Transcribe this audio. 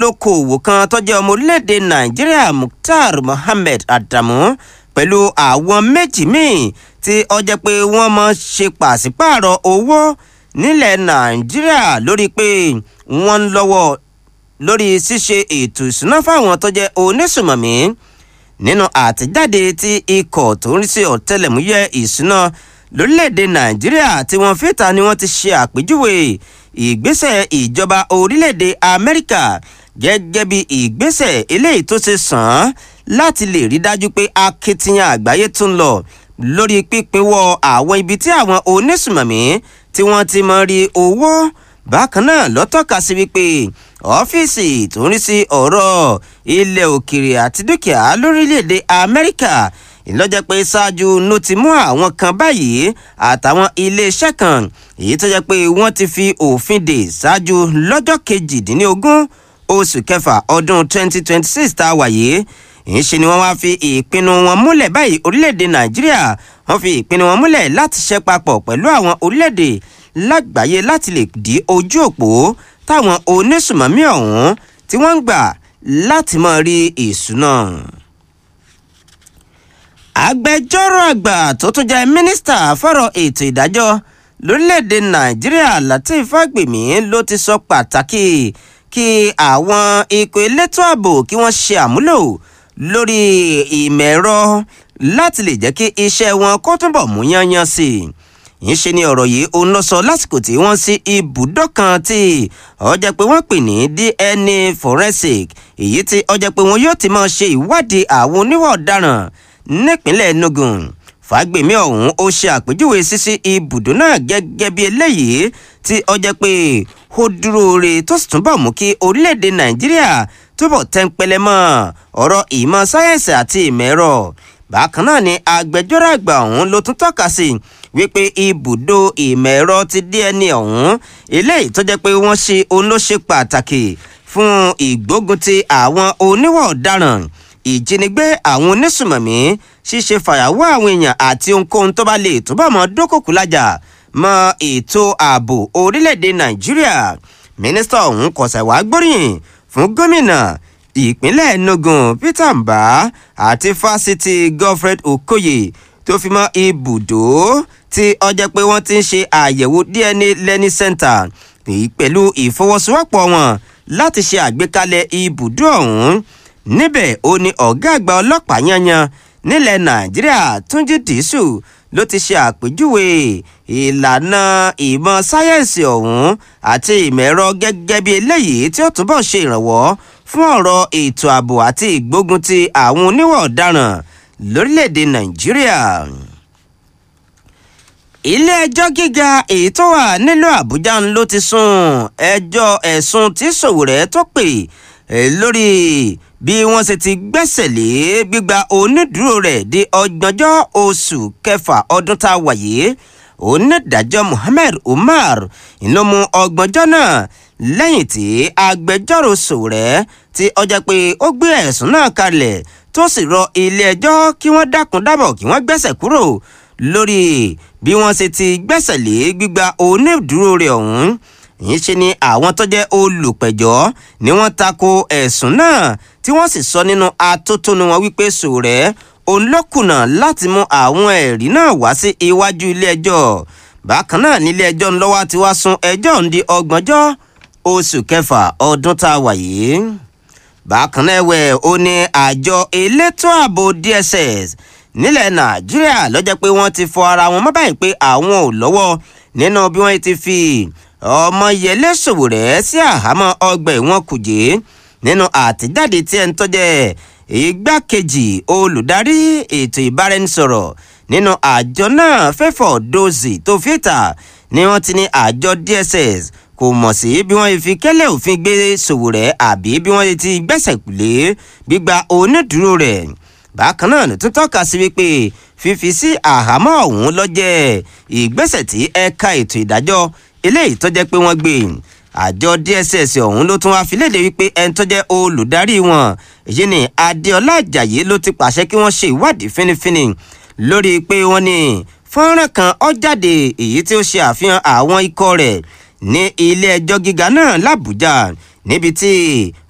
olókoòwò kan tó jẹ́ ọmọ orílẹ̀-èdè nàìjíríà mukhtar mohammed adamu pẹ̀lú àwọn méjì míì tí ó jẹ́ pé wọ́n mọ̀ ṣe pàṣípààrọ̀ owó nílẹ̀ nàìjíríà lórí pé wọ́n ń lọ́wọ́ lórí ṣíṣe ètò ìṣúná fáwọn tó jẹ́ onísùmọ̀mí nínú àtẹ̀jáde tí ikọ̀ tó ń rí sí ọ̀tẹlẹ̀múyẹ́ ìṣúná lórílẹ̀‐èdè nàìjíríà tí wọ́n fìta ni wọ́n ti ṣe àpèjúwe ìgbésẹ̀ ìjọba orílẹ̀‐èdè amẹ́ríkà gẹ́gẹ́ bí ìgbésẹ̀ eléyìí tó ṣe sàn án láti lè rí dájú pé akitiyan àgbáyé tún lọ lórí pípínwọ́ àwọn ibi tí àwọn onísùmọ̀mí tí wọ́n ti mọ rí owó bákan náà lọ́tọ́ka sí wípé ọ́fíìsì tó ń rí sí ọ̀rọ̀ ilẹ̀ òkèrè àti dúkìá lórílẹ̀‐èdè amẹ́ríkà ìlọ́jẹ́ pé ṣáájú ló ti mú àwọn kan báyìí àtàwọn iléeṣẹ́ kan èyí tó jẹ́ pé wọ́n ti fi òfin dè ṣáájú lọ́jọ́ kejìdínlógún oṣù kẹfà ọdún 2026 tá a wà yìí ìṣe ni wọ́n wá fi ìpinnu wọn múlẹ̀ báyìí orílẹ̀-èdè nàìjíríà wọ́n fi ìpinnu wọn múlẹ̀ láti ṣe papọ̀ pẹ̀lú àwọn orílẹ̀-èdè lágbàáyé láti lè di ojú òpó táwọn onísùmọ̀mí ọ̀hún tí wọ́n ń gbà láti máa rí ìṣúná agbẹjọ́rò àgbà tó tún jẹ́ mínísítà fọ́rọ̀ ètò ìdájọ́ lórílẹ̀‐èdè nàìjíríà lateef fagbemi ló ti sọ pàtàkì kí àwọn ikọ̀ elétò ààbò kí wọ́n ṣe àmúlò lórí ìmọ̀ ẹ̀rọ láti lè jẹ́ kí iṣẹ́ wọn kó túnbọ̀ mú yányán sí i ìṣe ni ọ̀rọ̀ yìí òun lọ sọ lásìkò tí wọ́n sí ibùdó kan tí ọjà pé wọ́n pè ní dna forensic èyí tí ọjà pé wọn yóò ti máa ṣe ìwádìí àwọn oníwà ọ̀daràn nípínlẹ̀ enugu fàgbèmí ọ̀hún ó ṣe àpèjúwe sísí ibùdó náà gẹ́gẹ́ bí eléyìí tí ọjà pé ó dúró re tó sì túnbọ̀ mú kí orílẹ̀-èdè nàìjíríà túbọ̀ tẹ́ńpẹ́lẹ́ mọ́ ọ̀rọ̀ ìmọ̀ sáyẹ́ǹsì àti ìmọ̀ ẹ̀rọ bákan náà ni agbẹjọ́rò àgbà ọ̀hún ló tún tọ́ka sí wípé ibùdó ìmọ̀ ẹ̀rọ ti dna ọ̀hún eléyìí tó jẹ́ pé wọ́n ṣe òun ló ṣe pàtàkì fún ìgbógun ti àwọn oníwà ọ̀daràn ìjínigbé àwọn onísùmọ̀mí ṣíṣe fàyàwọ́ àwọn èèyàn àti ohunkóhun tó bá lè túbọ̀ mọ́ dókòkú lájà mọ́ ètò ààbò orílẹ̀-èdè nàìjíríà mínísítà ọ̀hún kọ̀sẹ̀ wá gbóríyìn fún gómìnà ìpínlẹ̀ enugu peter mba àti fásitì godfred okoye tó fi mọ́ ibùdó tí ọjọ́ pé wọ́n ti ń ṣe àyẹ̀wò dna learning center pẹ̀lú ìfọwọ́sowọ́pọ̀ wọn láti ṣe àgbékalẹ̀ ibùdó ọ̀hún níbẹ̀ ó ní ọ̀gá àgbà ọlọ́pàá yanyan nílẹ̀ nàìjíríà túnjí dìísù ló ti ṣe àpèjúwe ìlànà ìmọ̀ sáyẹ́ǹsì ọ̀hún àti ìmọ̀ ẹ̀rọ gẹ́gẹ́ bí eléyìí tí ó túbọ̀ ṣe ìrànwọ́ fún ọ̀rọ̀ ètò ààbò àti ìgbógun ti àwọn oníwà ọ̀daràn lórílẹ̀‐èdè nàìjíríà ilé-ẹjọ́ gíga èyí tó wà nílùú àbújá ló ti sún ẹjọ́ ẹ̀sùn tí sòwòrẹ́ tó pè lórí bí wọ́n ṣe ti gbẹ́sẹ̀ lé gbígba onídùúró rẹ̀ di ọgbọ̀njọ́ oṣù kẹfà ọdún tá a wà yìí onídàájọ́ muhammed umar ló mú ọgbọ̀njọ́ náà lẹ́yìn tí agbẹjọ́rò sòwòrẹ́ tí ọjà pé ó gbé ẹ̀sùn náà kalẹ̀ tó sì rọ ilé-ẹjọ́ kí wọ́n dákun dábọ̀ kí wọ́n gbẹ́sẹ̀ kúrò lórí bí wọ́n ṣe ti gbẹ́sẹ̀ lé gbígba onídùúró rẹ̀ ọ̀hún yìí ṣe ni àwọn tó jẹ́ olùpẹ̀jọ́ ni wọ́n tako ẹ̀sùn náà tí wọ́n sì sọ nínú atótónu wọn wípé sòrẹ́ òun ló kùnà láti mú àwọn ẹ̀rí náà wá sí iwájú ilé-ẹjọ́ bákan náà nílé-ẹjọ́ ńlọ́wọ́ ti wá sún ẹjọ́ ń di ọgbọ̀njọ́ oṣù kẹfà ọdún tá a wà yìí bákan náà ẹ̀wẹ̀ ó ní àjọ elétò ààbò dss nílẹ̀ nàìjíríà lọ́jọ́ pé wọ́n ti fọ ara wọn mọ́ báyìí pé àwọn ò lọ́wọ́ nínú bí wọ́n ti fi ọmọ yẹlé sòwòrẹ́ sí àhámọ́ ọgbà ẹ̀wọ̀n kùjé nínú àtẹ̀jáde tí ẹni tọ́jẹ́ igbákejì olùdarí ètò ìbáraẹnisọ̀rọ̀ nínú àjọ náà fẹ́fọ̀ dòzì tó fìtà ni wọ́n ti ní àjọ dss kò mọ̀ sí bí wọ́n fi kẹ́lẹ́ òfin gbé sòwòrẹ́ àbí bí wọ́n ti gbẹ́sẹ̀ lé gbígba onídùúró rẹ̀ bákan náà ló tún tọ́ka sí wípé fífi sí àhámọ́ ọ̀hún lọ́jẹ́ ìgbésẹ̀ tí ẹ̀ka ètò ìdájọ́ eléyìí tó jẹ́ pé wọ́n gbé àjọ dss ọ̀hún ló tún wá fi léde wípé ẹni tó jẹ́ olùdarí wọn èyí ni adéọlá ajayi ló ti pàṣẹ kí wọ́n ṣe ìwádìí fínífíní lórí pé wọ́n ní fọ́nrán kan ọ́ jáde èyí tí ó ṣe àfihàn àwọn ikọ̀ rẹ̀ ní ilé ẹjọ́ gíga náà làbújá níbi tí